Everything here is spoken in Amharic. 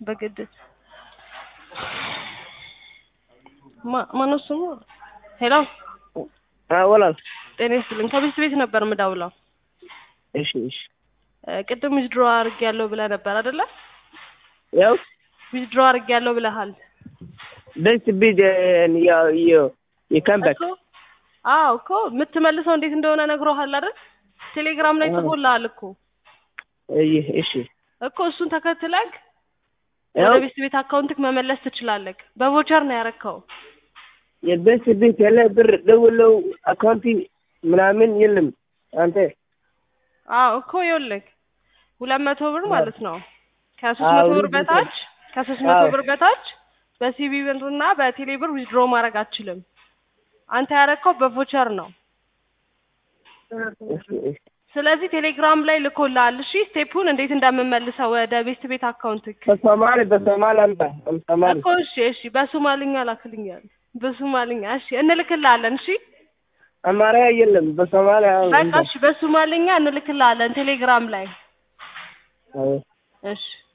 በግድ ማ- ማነው ስሙ? ሄሎ ወላል ጤና ይስጥልኝ። ከቤት ቤት ነበር የምደውለው። እሺ እሺ እ፣ ቅድም ዊዝድሮ አድርጌያለሁ ብለህ ነበር አይደለ? ያው ዊዝድሮ አድርጌያለሁ ብለሃል ደስ ቢድ ያው ያው የካምባክ እኮ። አዎ እኮ የምትመልሰው እንዴት እንደሆነ ነግሮሃል አይደል? ቴሌግራም ላይ አዎ። ጽፎልሃል እኮ እሺ እኮ እሱን ተከትለህ ያው ወደ ቤት ቤት አካውንትክ መመለስ ትችላለህ። በቮቸር ነው ያረከው። የደስ ቤት ያለ ብር ደውለው አካውንቲ ምናምን የለም አንተ አዎ እኮ ይኸውልህ ሁለት መቶ ብር ማለት ነው ከሶስት አዎ፣ መቶ ብር ልጅ በታች ከሶስት መቶ አዎ። ብር በታች በሲቢ ብር እና በቴሌ ብር ዊዝድሮ ማድረግ አትችልም። አንተ ያረከው በቮቸር ነው። እሺ እሺ ስለዚህ ቴሌግራም ላይ ልኮልሃል። እሺ ስቴፑን እንዴት እንደምመልሰው ወደ ቤት ቤት አካውንትክ በሶማሌ በሶማሌ አምጣ በሶማሌ እኮ እሺ እሺ በሶማልኛ ላክልኛል። በሶማልኛ እሺ እንልክልሃለን። እሺ አማርያ የለም በሶማሌ አሁን በቃ እሺ በሶማልኛ እንልክልሃለን ቴሌግራም ላይ አዎ እሺ